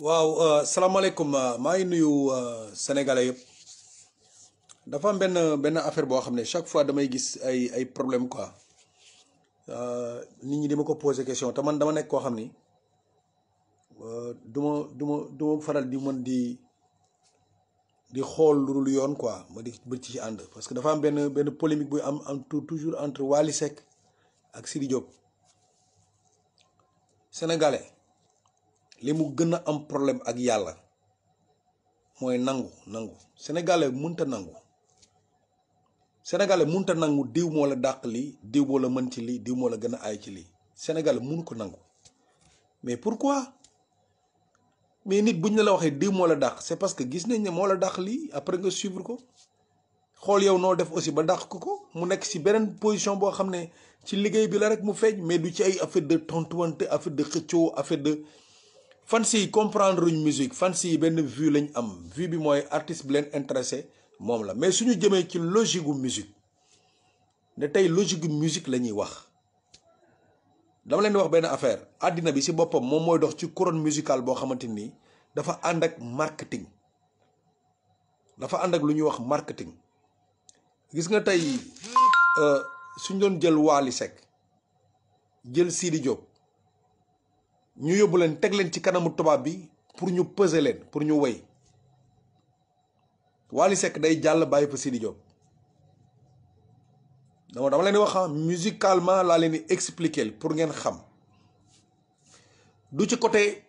waaw salaamaaleykum maa ngi nuyu sénégalais yëpp dafa am benn benn affaire boo xam ne chaque fois damay gis ay ay problème quoi nit ñi di ma ko poser question te man dama nekk koo xam ni du ma du ma du ma faral di mën di di xool lu dul yoon quoi ma di bëgg ci ànd parce que dafa am benn benn polémique buy am am toujours entre Wally Seck ak Sidi Diop sénégalais li mu gën a am problème ak yàlla mooy nangu nangu sénégalais munta nangu sénégalais munta nangu diw moo la dàq lii diw moo la mën ci lii diw moo la gën a aay ci lii sénégalais munu ko nangu mais pourquoi mais nit buñ la la waxee diw moo la dàq c'est parce que gis nañ ne moo la dàq lii après nga suivre ko xool yow noo def aussi ba dàq ko ko mu nekk ci beneen position boo xam ne ci liggéey bi la rek mu feeñ mais du ci ay affaire de tontuwante affaire de xëccoo affaire de fans yi comprendre uñ musique fans yi benn vue lañ am vue bi mooy artiste bi leen intéressé moom la mais suñu jëmee ci logique gu musique ne tey logique gu musique la ñuy wax dama leen di wax benn affaire àddina bi ci boppam moom mooy dox ci couronne musicale boo xamante ni dafa ànd ak marketing dafa ànd ak lu ñuy wax marketing gis nga tey suñ doon jël Wally Seck jël Sidi Diop ñu yóbbu leen teg leen ci kanamu tubaab bi pour ñu peser leen pour ñu woy Wally Seck day jàll bàyyi fa Sidi Diop dama dama leen di wax musicalement laa leen di expliquer pour ngeen xam du ci côté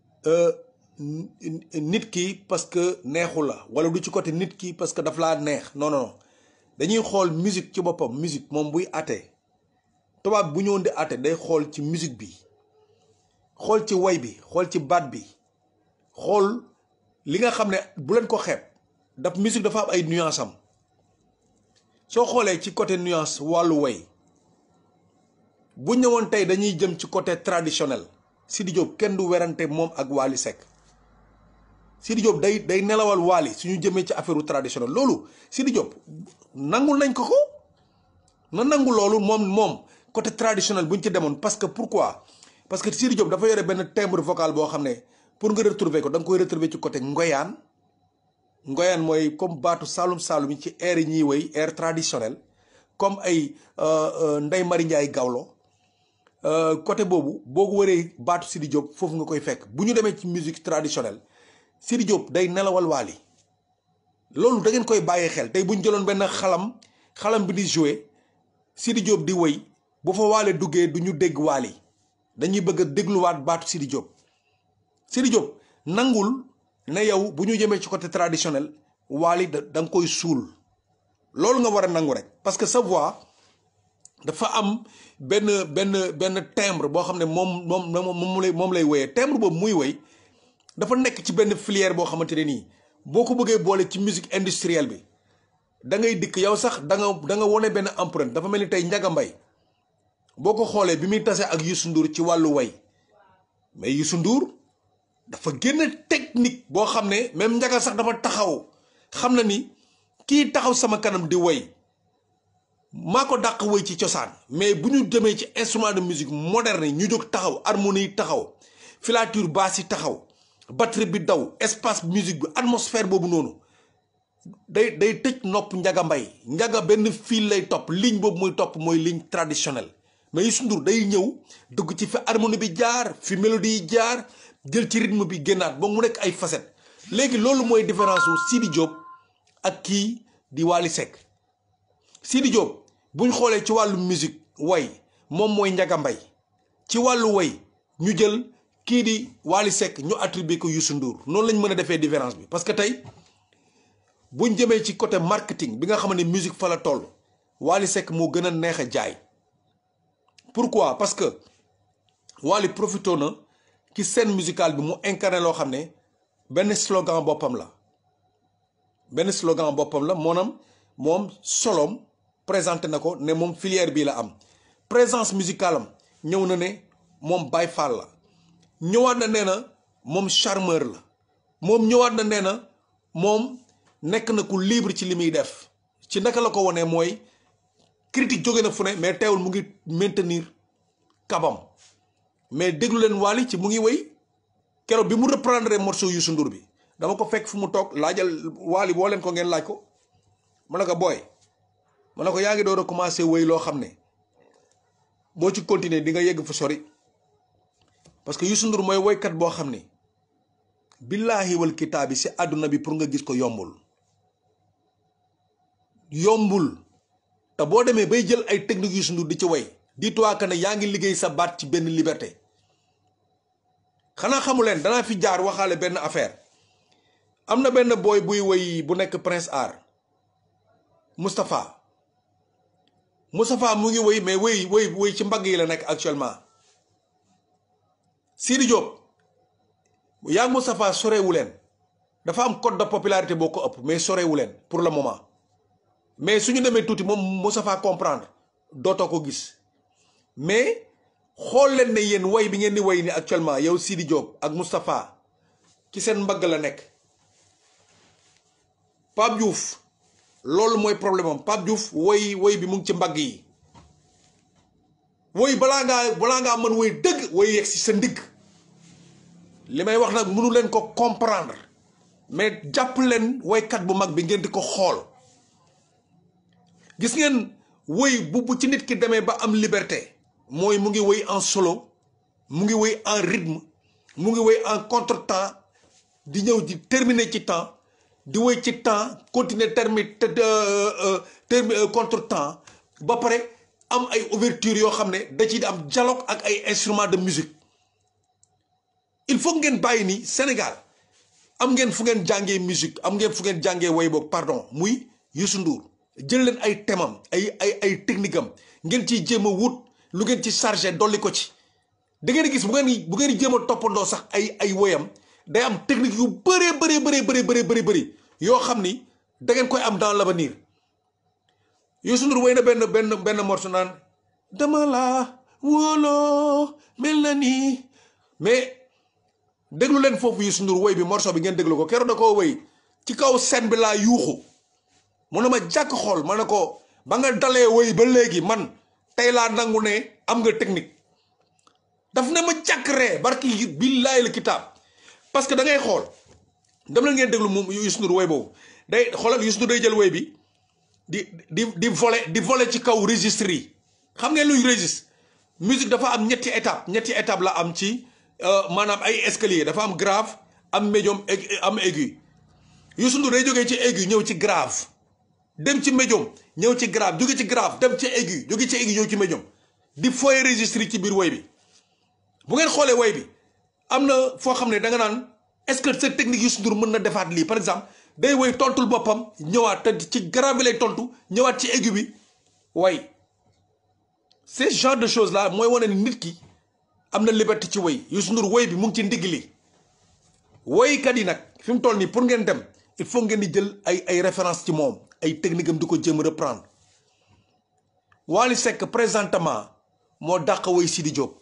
nit ki parce que neexu la wala du ci côté nit ki parce que daf laa neex non non dañuy xool musique ci boppam musique moom buy àtte tubaab bu ñëwoon di àtte day xool ci musique bi xool ci way bi xool ci baat bi xool li nga xam ne bu leen ko xeeb daf musique dafa am ay nuance am soo xoolee ci côté nuance wàllu way bu ñëwoon tey dañuy jëm ci côté traditionnel Sidi Diop kenn du werante moom ak Wally Seck Sidi Diop day day nelawal Wally suñu jëmee ci affaire traditionnel loolu Sidi Diop nangul nañ ko ko na nangu loolu moom moom côté traditionnel bu ñu ci demoon parce que pourquoi parce que Sidi Diop dafa yore benn timbre vocal boo xam ne pour nga retrouver ko da nga koy retrouver ci côté ngoyaan ngoyaan mooy comme baatu saalum saalum yi ci air yi ñuy woy air traditionnel comme ay Ndey Mari Njaay Gawlo côté boobu boo ko waree baatu Sidi Diop foofu nga koy fekk bu ñu demee ci musique traditionnelle Sidi Diop day nelawal Wally loolu da ngeen koy bàyyee xel tey bu ñu jëloon benn xalam xalam bi di jouer Sidi Diop di woy bu fa Wally duggee du ñu dégg Wally dañuy bëgg a dégluwaat baatu Sidi Diop Sidi Diop nangul ne yow bu ñu jëmee ci côté traditionnel Wally da da nga koy suul loolu nga war a nangu rek parce que sa voix dafa am benn benn benn timbre boo xam ne moom moom moom lay moom lay woyee timbre boobu muy woy dafa nekk ci benn filière boo xamante ne nii boo ko bëggee boole ci musique industrielle bi da ngay dikk yow sax da nga da nga wone benn empreinte dafa mel ni tey Njaga Mbay boo ko xoolee bi muy tase ak Youssou Ndour ci wàllu way mais Youssou Ndour dafa génn technique boo xam ne même Njaga sax dafa taxaw xam na ni kii taxaw sama kanam di woy maa ko dàq woy ci cosaan mais bu ñu demee ci instrument de musique moderne yi ñu jóg taxaw harmonie yi taxaw filature basse yi taxaw batterie bi daw espace musique bi atmosphère boobu noonu day day tëj nopp Njaga Mbay Njaga benn fil lay topp ligne boobu muy topp mooy ligne traditionnelle mais Youssou Ndour day ñëw dugg ci fi harmonie bi jaar fi mélodie yi jaar jël ci rythme bi génnaat ba mu nekk ay facettes léegi loolu mooy différence wu Sidi Diop ak kii di Wally Seck Sidi Diop buñ xoolee ci wàllu musique way moom mooy Njaga Mbay ci wàllu way ñu jël kii di Wally Seck ñu attribué ko Youssou Ndour noonu lañ mën a defee différence bi parce que tey buñ jëmee ci côté marketing bi nga xam ne musique fa la toll Wally Seck moo gën a neex a jaay pourquoi parce que Wally profité na ci scène musicale bi mu incarné loo xam ne benn slogan boppam la benn slogan boppam la moonam moom solom présenté na ko ne moom filière bii la am présence musicale am ñëw na ne moom Baye Fall la ñëwaat na nee na moom charmeur la moom ñëwaat na nee na moom nekk na ku libre ci li muy def ci naka la ko wonee mooy critique jóge na fu ne mais teewul mu ngi maintenir kabam mais déglu leen Wally ci mu ngi wéy keroog bi mu reprendre morceau Youssou Ndour bi dama ko fekk fu mu toog laajal waali boo leen ko ngeen laaj ko ma ne ko booy ma ne ko yaa ngi door a commencé wéy loo xam ne boo ci continuer di nga yegg fu sori parce que Youssou Ndour mooy woykat boo xam ne billaahi wal kitaabi si àdduna bi pour nga gis ko yombul yombul te boo demee bay jël ay technique Youssou Ndour di ci way dis-toi que ne yaa ngi liggéey sa baat ci benn liberté xanaa xamu leen danaa fi jaar waxaale benn affaire am na benn booy buy woy bu nekk Prince Art Moustapha Moustapha mu ngi woy mais woy woy woy ci mbagg yi la nekk actuellement Sidi Diop yaa ngi Moustapha sorewu leen dafa am code de popularité boo ko ëpp mais sorewu leen pour le moment mais suñu demee tuuti moom Moustapha comprendre dootoo ko gis mais xool leen ne yéen woy bi ngeen di woy ni actuellement yow Sidi Diop ak Moustapha ci seen mbagg la nekk Pape Diouf loolu mooy problème am Pape Diouf woy woy bi mu ngi ci mbagg yi woy balaa ngaa balaa ngaa mën woy dëgg woy yegg si sa ndigg li may wax nag mënu leen ko comprendre mais jàpp leen woykat bu mag bi ngeen di ko xool gis ngeen woy bu bu ci nit ki demee ba am liberté mooy mu ngi woy en solo mu ngi woy en rythme mu ngi woy en contretemps di ñëw di terminer ci temps di woy ci temps continuer termi termi contretemps ba pare am ay ouverture yoo xam ne da ciy am dialogue ak ay instruments de musique il faut ngeen bàyyi ni Sénégal am ngeen fu ngeen jàngee musique am ngeen fu ngeen jàngee woy boog pardon muy Youssou Ndour jël leen ay temam ay ay ay technique am ngeen ciy jéem a wut lu ngeen ci chargé dolli ko ci da ngeen gis bu ngeen bu ngeen jéem a toppandoo sax ay ay woyam day am technique yu bëree bëree bëree bëree bëri bëri bëri yoo xam ni da ngeen koy am dans l'avenir Youssou Ndour woy na benn benn benn morceau naan dama laa wóoloo mel na nii mais déglu leen foofu Youssou Ndour woy bi morceau bi ngeen déglu ko keroog da koo woy ci kaw scène bi laa yuuxu mu ne ma jàkk xool ma ne ko ba nga dalee woy ba léegi man tey laa nangu ne am nga technique daf ne ma jàkk ree barki billaahi la kitaab parce que da ngay xool dem la ngeen déglu moom Youssou Ndour woy boobu day xoolal Youssou Ndour day jël woy bi di di di voler di voler ci kaw registre yi xam ngeen luy registre musique dafa am ñetti étape ñetti étape la am ci maanaam ay escalier dafa am grave am médium am aigu Youssou Ndour day jógee ci aigu ñëw ci grave dem ci médium ñëw ci grave jóge ci grave dem ci aigu jóge ci aigu ñëw ci médium di foye registre ci biir woy bi bu ngeen xoolee woy bi am na foo xam ne da nga naan est-ce que cette technique Youssou Ndour mën na defaat lii par exemple day woy tontul boppam ñëwaat te ci grave bi lay tontu ñëwaat ci aigu bi way ce genre de choses là mooy wane ni nit ki am na liberté ci woy Youssou Ndour woy bi mu ngi ci ndigg li woykat yi nag fi mu toll nii pour ngeen dem il faut ngeen di jël ay ay référence ci moom ay technique am di ko jéem reprendre Wally Seck présentement moo dàq woy Sidi Diop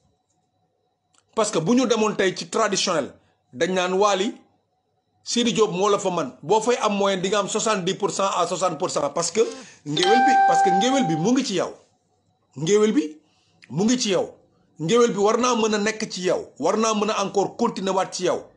parce que bu ñu demoon tey ci traditionnel dañ naan Wally Sidi Diop moo la fa man boo fay am moyen di nga am 70 pour cent à 60 pour cent parce que ngéwél bi parce que ngéwél bi mu ngi ci yow ngéwél bi mu ngi ci yow ngéwél bi war naa mën a nekk ci yow war naa mën a encore continuer waat ci yow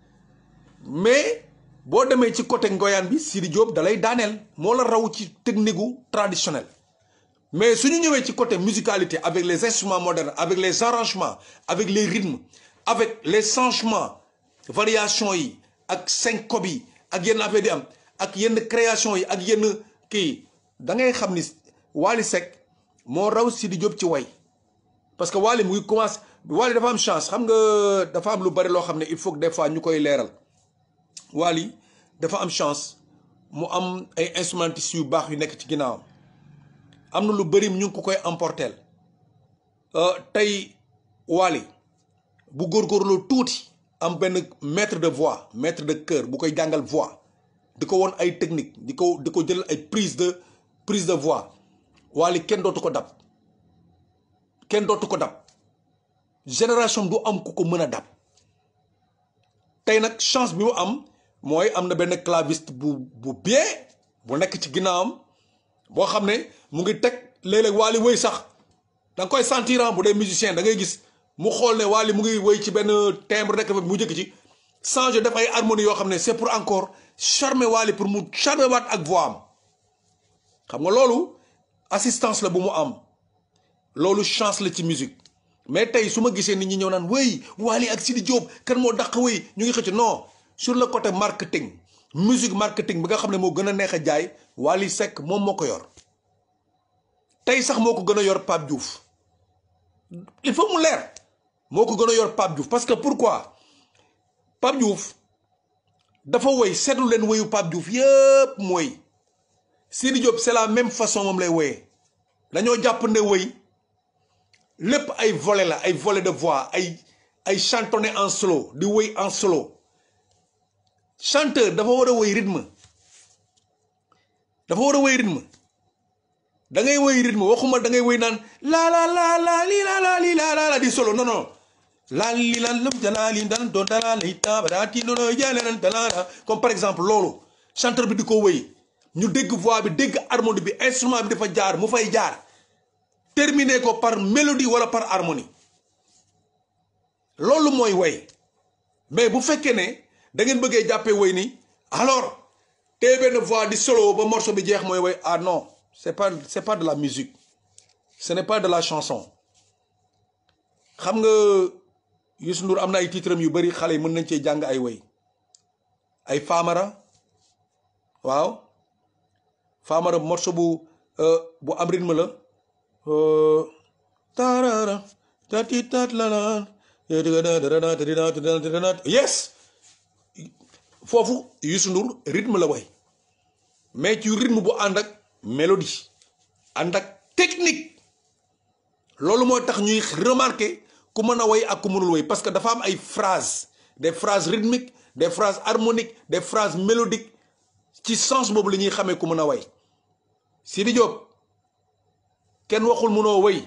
mais boo demee ci côté ngoyaan bi Sidi Diop dalay daaneel moo la raw ci technique gu traditionnel mais suñu ñëwee ci côté musicalité avec les instruments modernes avec les arrangements avec les rythmes avec les changements variations yi ak syncope yi ak yenn affaire di am ak yenn création yi ak yenn kii da ngay xam ni Wally Seck moo raw Sidi Diop ci way parce que Wally mu ngi commencé Wally dafa am chance xam nga dafa am lu bari loo xam ne il faut que des fois ñu koy leeral Wally dafa am chance mu am ay instrumentistes yu baax yu nekk ci ginnaawam am na lu bari ñu ngi ko koy emporteel tey Wally bu góorgóorloo tuuti am benn maître de voix maître de chœur bu koy jàngal voix di ko woon ay technique di ko di ko jël ay prise de prise de voix Wally kenn dootu ko dab kenn dootu ko dab génération du am ku ko mën a dab tey nag chance bi mu am mooy am na benn claviste bu bu bien bu nekk ci ginnaawam boo xam ne mu ngi teg léeg-léeg Wally wëy sax da nga koy sentir bu dee musicien da ngay gis mu xool ne Wally mu ngi woy ci benn timbre nekk mu jëkk ci changer def ay harmonie yoo xam ne c'est pour encore charmer Wally pour mu charmer waat ak voix am xam nga loolu assistance la bu mu am loolu chance la ci musique mais tey su ma gisee nit ñi ñëw naan wéy Wally ak Sidi Diop kan moo dàq wéy ñu ngi xëcc non sur le côté marketing musique marketing bi nga xam ne moo gën a neex a jaay Wally Seck moom moo ko yor tey sax moo ko gën a yor Pape Diouf il faut mu leer moo ko gën a yor Pape Diouf parce que pourquoi Pape Diouf dafa woy seetlu leen woyu Pape Diouf yëpp mooy Sidi Diop c'est la même façon moom lay woyee dañoo jàpp ne woy lépp ay volet la ay volet de voix ay ay chantonné en solo di woy en solo chanteur dafa war a woy rythme dafa war a woy rythme da ngay woy rythme waxuma da ngay woy naan la la la la li la la li la la la di solo non non la li la lëm dala li dan do dala li ta ba ti no no jale nan dala comme par exemple loolu chanteur bi di ko woy ñu dégg voix bi dégg harmonie bi instrument bi dafa jaar mu fay jaar terminer ko par mélodie wala par harmonie loolu mooy woy mais bu fekkee ne da ngeen bëggee jàppee woy ni alors tey benn voix di solo ba morceau bi jeex mooy woy ah non c'est pas c'est pas de la musique ce n'est pas de la chanson xam nga Youssou Ndour am na ay titres yu bari xale yi mën nañ cee jàng ay woy ay Famara waaw Famara morceau bu bu am rythme la tarara tati tat la yes foofu Youssou Ndour rythme la way mais ci rythme bu ànd ak mélodie ànd ak technique loolu moo tax ñuy remarquer ku mën a way ak ku mënul way parce que dafa am ay phrases des phrases rythmiques des phrases harmoniques des phrases mélodiques ci sens boobu la ñuy xamee ku mën a way Sidi Diop kenn waxul mënoo way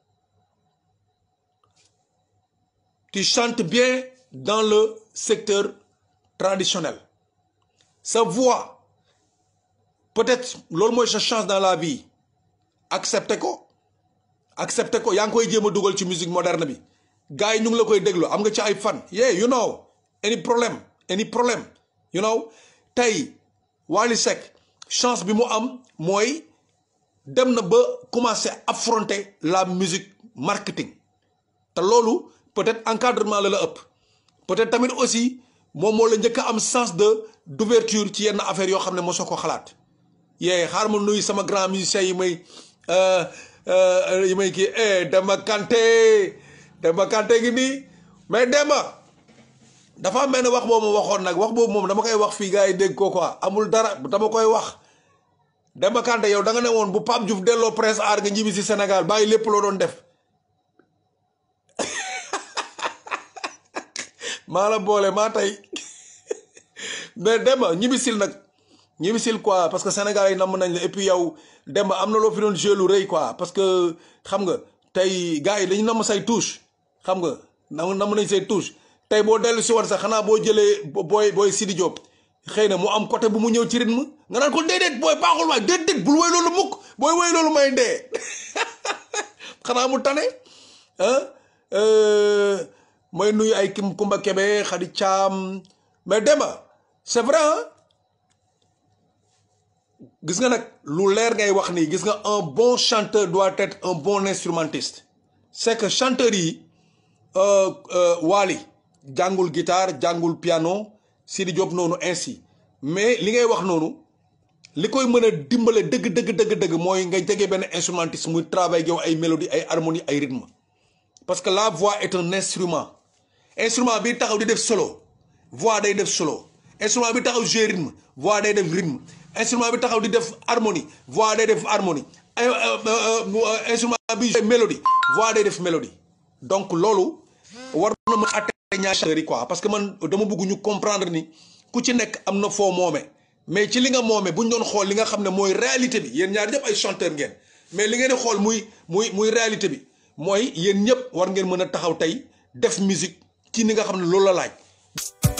tu chantes bien dans le secteur traditionnel sa voix peut-être loolu mooy sa chance dans la vie accepter ko accepter ko yaa ngi koy jéem a dugal ci musique moderne bi gars yi ñu ngi la koy déglu am nga ci ay fan yeah you know any problème any problème you know tey Wally Seck chance bi mu am mooy dem na ba commencer affronter la musique marketing te loolu peut-être encadrement la la ëpp peut-être tamit aussi moom moo la njëkk a am sens de d'ouverture ci yenn affaires yoo xam ne mosoo ko xalaat yee xaar ma nuyu sama grand musicien yi may yi may kii Demba Kanté Demba Kanté gi nii mais Demba dafa am benn wax boobu ma waxoon nag wax boobu moom dama koy wax fii gars yi dégg ko quoi amul dara dama koy wax Demba Kanté yow da nga ne woon bu Pape Diouf delloo Prince Art nga ñibbi si Sénégal bàyyi lépp loo doon def maa la boole maa tey mais Demba ñibbisil nag ñibbisil quoi parce que Sénégal yi namm nañ la et puis yow Demba am na loo fi doon joué lu rëy quoi parce que xam nga tey gars yi dañu namm say touche xam nga nam namm nañ say touche tey boo dellu si woon sax xanaa boo jëlee booy booy Sidi Diop xëy na mu am côté bu mu ñëw ci rythme nga naan ko déedéet booy baaxul waay déedéet bul woy loolu mukk booy woy loolu may dee xanaa mu tane ah mooy nuyu ay kim Kumba Kebe Khady Thiam mais Demba c'est vrai gis nga nag lu leer ngay wax nii gis nga un bon chanteur doit être un bon instrumentiste c'est que chanteur yi Wally jàngul guitare jàngul piano Sidi Diop noonu ainsi mais li ngay wax noonu li koy mën a dimbale dëgg dëgg dëgg dëgg mooy nga jege benn instrumentiste muy travail yow ay mélodie ay harmonie ay rythme parce que la voix est un instrument instrument bi taxaw di def solo voix day def solo instrument bi taxaw jouer rythme voix day def rythme instrument bi taxaw di def harmonie voix day def harmonie instrument bi jouer mélodie voix day def mélodie donc loolu war na mën a atte ñaari quoi parce que man dama bëgg ñu comprendre ni ku ci nekk am na foo moome mais ci li nga moome bu ñu doon xool li nga xam ne mooy réalité bi yéen ñaar ñëpp ay chanteur ngeen mais li ngeen di xool muy muy muy réalité bi mooy yéen ñëpp war ngeen mën a taxaw tey def musique ci ni nga xam ne loolu la laaj